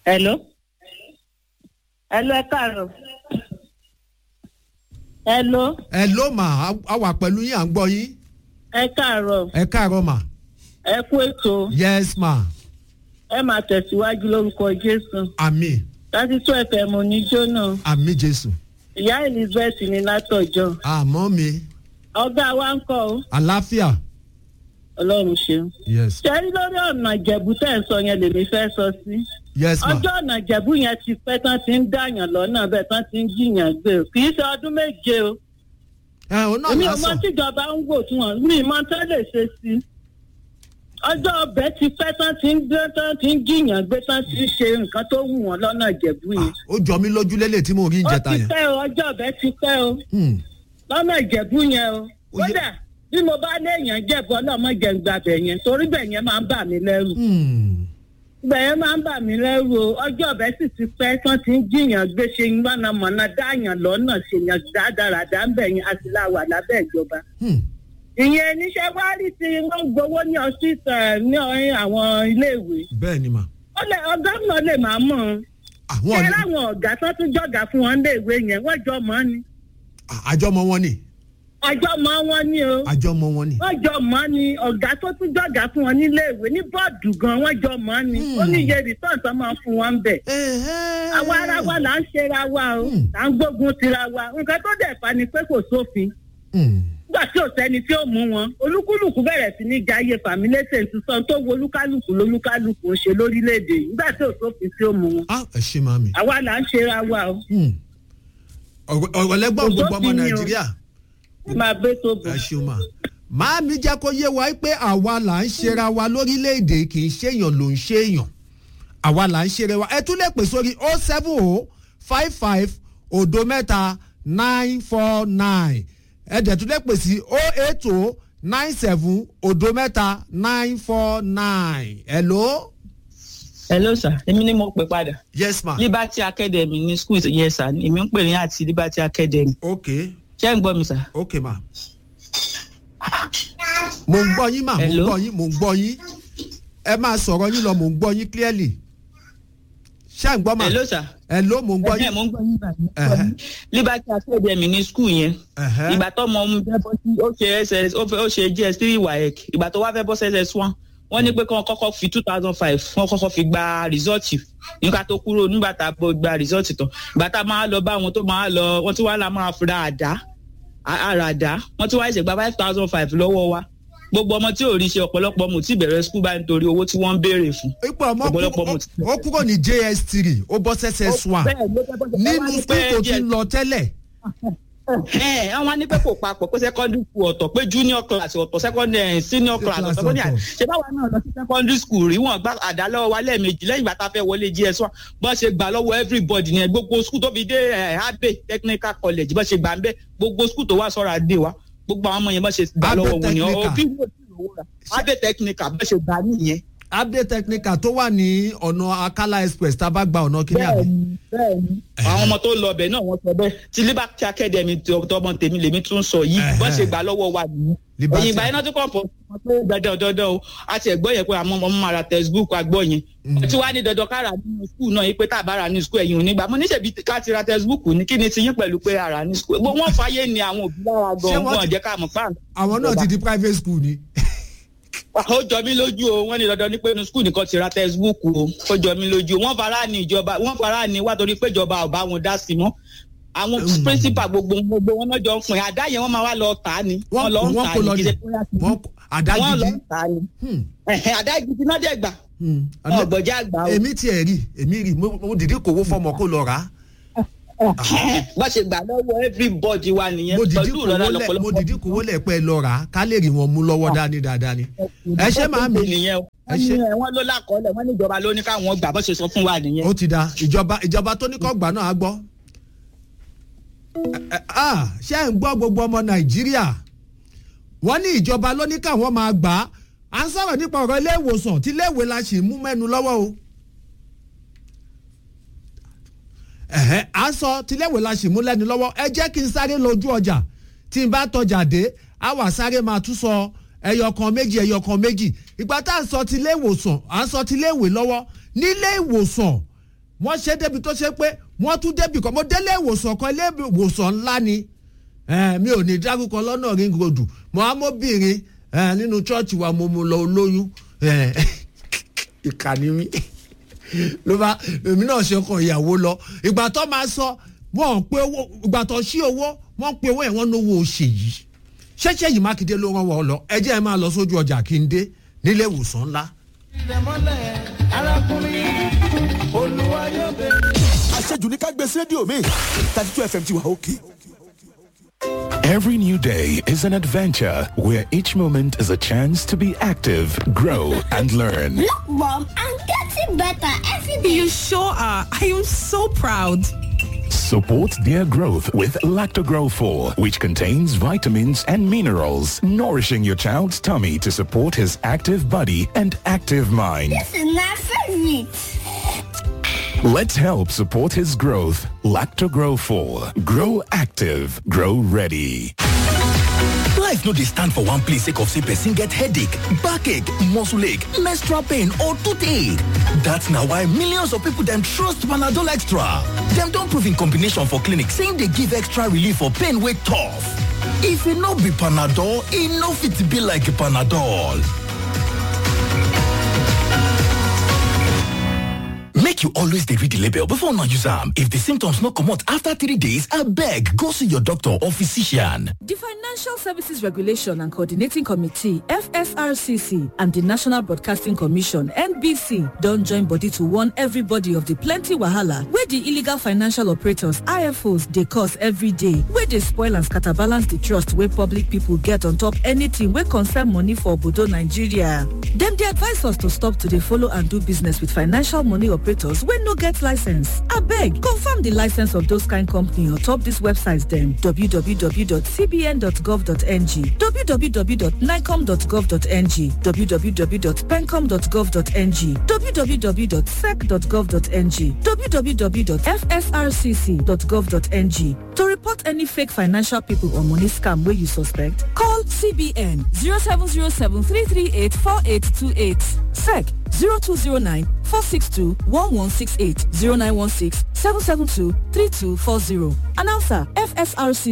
hello hello ẹ káàárọ̀ hello ẹ ló mà á- á wà pẹ̀lú yín à ń gbọ́ yín ẹ káàárọ̀ ẹ káàárọ̀ mà ẹ kú ètò yes ma ẹ máa tẹ̀síwájú lórúkọ jésù àmì láti tó ẹ̀fẹ̀ mọ̀ ní jóná àmì jésù ìyá elizabeth ní látọ̀jọ́ àmọ́ mi ọ̀gá wa ń kọ́ ọ àlàáfíà ọlọ́run ṣeun. yes ṣẹ́rí lórí ọ̀nà ìjẹ̀bú tẹ̀ ń sọ yẹn lèmi fẹ́ sọ sí. yes ma ọjọ́ ọ̀nà ìjẹ̀bú yẹn ti pẹ́ tán ti ń dàyàn lọ́nà bẹ́ẹ̀ tán ti ń jiyàn gbé o kì í ṣe ọdún méje o. ẹ òun náà èmi ò mọ lásán tíjọba ń wò tí wọn mi mọ tán lè ṣe sí i. ọjọ́ ọbẹ̀ ti pẹ́ tán ti ń dé tán ti ń jiyàn gbé tán ti ń ṣe nǹkan tó wù wọ́n lọ́nà ìjẹ̀bú yẹn. ó jọ mí lójú lélẹ̀ tí mo rí ó ìjẹta ti yẹn pẹ́ o ọjọ́ ọbẹ̀ ti pẹ́ o Hmm. lọ́nà ìjẹ̀bú yẹn o. Ó yẹ- kódà bí mo bá léèyàn jẹ̀bú ọlọ́mọ jẹ̀ ń gbàbẹ̀ yẹn torí bẹ̀ yẹn máa ń bà mí lẹ́rù. Hmm. bẹ́ẹ̀ máa ń bà mí lẹ́rù o ọjọ́ ọ̀bẹ sì ti pẹ́ tán ti ń jiyàn gbé ṣe mọ̀nàmọ́ná dáàyàn lọ́nà ṣèyàn dáadáa ń bẹ̀ yẹn àti láwà lábẹ́ ìjọba. Hmm. ìyẹn níṣẹ́ wá rí tí wọ́n ń gbowó ní ọsítà ní ọ̀hìn àwọn iléèwé. bẹ́ẹ̀ ni mà ó lè ọgọ́nà lè máa mọ̀ ọ́n. àwọn ṣé ni láwọn ọ̀gá tó tún jọ̀gá fún wọn léèwé yẹn wọ́n jọ mọ́ ni. àjọmọ wọn ni àjọ mọ́ wọn ni o. àjọmọ wọn ni wọ́n jọ mọ́ ni ọ̀gá tó tún jọ̀gá fún wọn níléèwé ní bọ́ọ̀dù gan wọ́n jọ mọ́ ni. Hmm. ó ní iye rìsọ́ọ̀tì tó máa fún wọn bẹ̀. Ẹ̀hẹ́. àwa ara wa là ń ṣera wa o Hmm. là ń gbógun tira wa nǹkan tó dẹ̀ fa ni pé kò sófin Hmm. nígbà tí ò sẹ́ni tí ó mú wọn olúkúlùkù bẹ̀rẹ̀ sí ní jayé fàmílẹ́sẹ̀ sísan tó wo olúkálùkù lolúkálùkù ń ṣe lórílẹ̀‐èdè yìí nígbà tí ò sófin tí ó mú wọn ah ẹ ṣe màmí àwa là ń ṣera wa o Hmm. ọ̀rọ̀ ọ̀rọ̀ lẹ́gbọ̀n Kò gbogbo ọmọ sófin ni o. nàìjíríà máa bẹ́ tó bọ̀. ẹ ṣeun mà màámi jẹ́ kó yé wa pé àwa là ń ṣera wa lórílẹ̀‐èdè kì í ṣèyàn ló ń ṣèyàn àwa là ń ṣera wa ẹ tún lè pè sórí o seven o five five òdo mẹ́ta nine four nine ẹ dẹ̀ tún lè pè sí o eight o nine seven òdo mẹ́ta nine four nine hello. hello sir èmi ni mo pè padà yes ma liberty academy ní school yes sir èmi ń pè ní àti liberty academy ok ṣé ń gbọ́ mi sir. ok ma mo ń gbọ́ yín mà mo ń Hello? gbọ́ yín mo ń gbọ́ yín ẹ máa sọ̀rọ̀ yín lọ mo ń gbọ́ yín clearly ṣé ń gbọ́ mà hello sir. hello mo ń gbọ́ ẹ̀hẹ́ yín mo ń gbọ́ yín báyìí. Ẹ̀hẹ́. liberty academy ní school yẹn Ẹ̀hẹ́. ìgbà tó mọ ọmọ bẹ́ẹ̀ bọ́ sí ó ṣe ss ó fẹ́- ó ṣe gs three waec ìgbà tó wá fẹ́ bọ́ sí ss one wọ́n ní pé kí wọ́n kọ́kọ́ fi two thousand five wọ́n kọ́kọ́ fi gba rìsọ́ọ̀tì nígbà tó kúrò nígbà tá a bọ̀ gba rìsọ́ọ̀tì tán ìgbà tá a máa lọ bá wọn tó máa lọ wọ́n tí wàá la máa fi ra àdá ara àdá wọ́n tí wàá ṣe gba five thousand five lọ́wọ́ wa gbogbo ọmọ tí ò rí ṣe ọ̀pọ̀lọpọ̀ ọmọ tí bẹ̀rẹ̀ skul báyìí nítorí owó tí wọ́n ń béèrè fún. ipò ọmọ ọ̀pọ̀lọpọ̀ kú- mo ti- ó kúrò ní js three ó bọ́ ss one Bẹ́ẹ̀ ló fẹ́ bọ́ sí- nínú wọ́n wá ní school pé tó ti JS ń lọ tẹ́lẹ̀ ẹ àwọn á ní pé kò papọ̀ pé secondary school ọ̀tọ̀ pé junior class ọ̀tọ̀ secondary senior class Class ọ̀tọ̀ bóyá ọ̀tọ̀. ṣe báwa náà lọ sí secondary school rí wọn gbá àdá lọ́wọ́ wa lẹ́ẹ̀mejì lẹ́yìn ìgbà tá a fẹ́ wọlé gs one bọ́n ṣe gbà lọ́wọ́ everybody ní gbogbo school tó fi dé ẹ̀ abe technical college bọ́n ṣe gbà ń bẹ́ gbogbo school tó wà sọ́ra dé wa gbogbo àwọn ọmọ yẹn bọ́n ṣe gbà Abe lọ́wọ́ wọn ni Technical. òbí wò sí ìrówó rà abe technical bọ́n ṣe gbà nìyẹn. abde technical tó wà ní ọ̀nà akala express tá a bá gba ọ̀nà kíní àbí. bẹ́ẹ̀ni bẹ́ẹ̀ni. àwọn ọmọ tó lọ ọbẹ̀ náà wọ́n sọ bẹ́ẹ̀ ti liberty academy tọmọ tèmi lèmi tún sọ yìí Ẹ̀hẹ́. bọ́n ṣe gbà lọ́wọ́ wa nìyí. Liberty- ẹ̀yìn ìgbà yẹn náà tún kàn fọ́ pé dandan dandan o a ti ẹ̀gbọ́ yẹn pé àwọn ọmọ máa ra textbook agbọ́ yẹn. tí wàá ní dandan ká rà nínú school náà yìí pé tá a bá rà ní school ẹ̀yìn òní gbà mo níṣẹ́ bí ká ti ra textbook ní kí ni ti yín pẹ̀lú pé a rà ní school. wọ́n fàyè ni àwọn òbí lára Ṣé gan-an wọ́n wọn ti- jẹ́ ká mọ̀ pàǹ. àwọn náà ti di private school ni. ó jọ mí lójú o wọ́n ní dandan ní pé inú skul nìkan ti ra textbook o ó jọ mí lójú wọ́n fara ní ìjọba wọ́n fara ní wá torí pé ìjọba ò bá wọn dá sí mọ́ àwọn Mm. principal gbogbo gbogbo wọn náà jọ ń pin àdá yẹn wọ́n máa wá lọ tà á ni wọ́n wọ́n lọ ń wọ́n tà kó á lọ ní ní kí ṣe pé wọ́n àdá wọ́n lọ gidi. ń tà á ni Hmm, Ẹ̀hẹ̀, àdá gidi náà dẹ̀ gbà hmm. wọn gbọ̀jà àgbà o èmi tiẹ̀ rí èmi rí mo mo dìde kòwó fọmọ kó lọ rà á. bá ṣe gbà lọ́wọ́ everybody wa nìyẹn mo dìde pẹ̀lú kòwó ìrọ̀lá lẹ̀ mo lọ́pọ̀lọpọ̀ dìde kòwó lẹ̀ pẹ́ lọ rà á ká lè rí wọn mú lọ́wọ́ dání dáadáa ni. ẹ ṣé màámi. nìyẹn o Ẹ ṣé. wọ́n ní wọ́n ló lákọọ́lẹ̀ wọ́n ní ìjọba ló ní káwọn gbà bó ṣe sọ fún wa nìyẹn. ó ti da ìjọba ìjọba tó ní kọ́ gbà náà á gbọ́. Ẹ- ẹ- ah, ṣé ẹ̀ ń gbọ́ gbogbo ọmọ nàìjíríà wọ́n ní ìjọba ló ní káwọn máa gbà á à ń sọ̀rọ̀ nípa ọ̀rọ̀ ilé ìwòsàn tí ilé ìwé la ṣì mú mẹ́nu lọ́wọ́ o. ẹ̀hẹ́ à ń sọ tí ilé ìwé la ṣì mú lẹ́nu lọ́wọ́ ẹ jẹ́ kí n sáré lójú ọjà tí n bá tọjà dé á wà sáré máa tún sọ ẹyọ kan méjì ẹyọ kan méjì ìgbà tá à ń sọ ti ilé ìwòsàn à ń sọ ti ilé ìwé lọ́wọ́ nílé ìwòsàn wọ́n ṣe débi tó ṣe pé wọ́n tún débi kan mo délé ìwòsàn kan ilé ìwòsàn ńlá ni Eh, mi ò ní dárúkọ lọ́nà ring road mo á mọ́bìnrin eh, nínú chọ́ọ̀chì wa mo mú lọ olóyún eh, ìkànnì mi ló bá èmi náà ṣe kàn ìyàwó lọ ìgbà tó máa sọ wọn pé owó ìgbà tó ṣí owó wọn pé owó yẹn wọn náwó ṣe yìí ṣẹṣẹ yìí mákindé ló rán wọn lọ ẹ jẹ́ ẹ máa lọ sójú ọjà kí n dé nílé ìwòsàn ńlá. àṣejù ní ká gbé sí rédíò mi thirty two fm ti wà òkè. Every new day is an adventure where each moment is a chance to be active, grow, and learn. Look, Mom, I'm getting better every day. You sure are. I am so proud. Support their growth with Lactogrow 4, which contains vitamins and minerals, nourishing your child's tummy to support his active body and active mind. This is my favorite. Let's help support his growth. Lactogrow 4. Grow active. Grow ready. Life no dey stand for one place sake of say person get headache, backache, muscle ache, menstrual pain or toothache. That's na why millions of people dem trust Panadol Extra. Dem don prove in combination for clinic say e dey give extra relief for pain wey tough. If e no be Panadol, e no fit be like Panadol. Make you always dey read the label before una use am. If the symptoms no comot after three days, abeg go see your doctor or physician. The Financial Services Regulation and Coordinating Committee, FSRCC, and the National Broadcasting Commission, NBC, don join body to warn everybody of the plenty wahala wey the illegal financial operators, IFOs, dey cause every day, wey dey spoil and scatter balance the trust wey public people get on top anything wey concern money for obodo Nigeria. Dem dey advise us to stop to dey follow and do business with financial money operators wey no get license. Abeg, confirm the license of those kind company on top this website dem www.cbn.gov.ng, www.nicom.gov.ng, www.pencom.gov.ng, www.sec.gov.ng, www.fsrcc.gov.ng. To report any fake financial people or money scam wey you suspect, call CBN 0707 338 4828, SEC 0209 462 1168 0916 772 3240. Announcer FSRC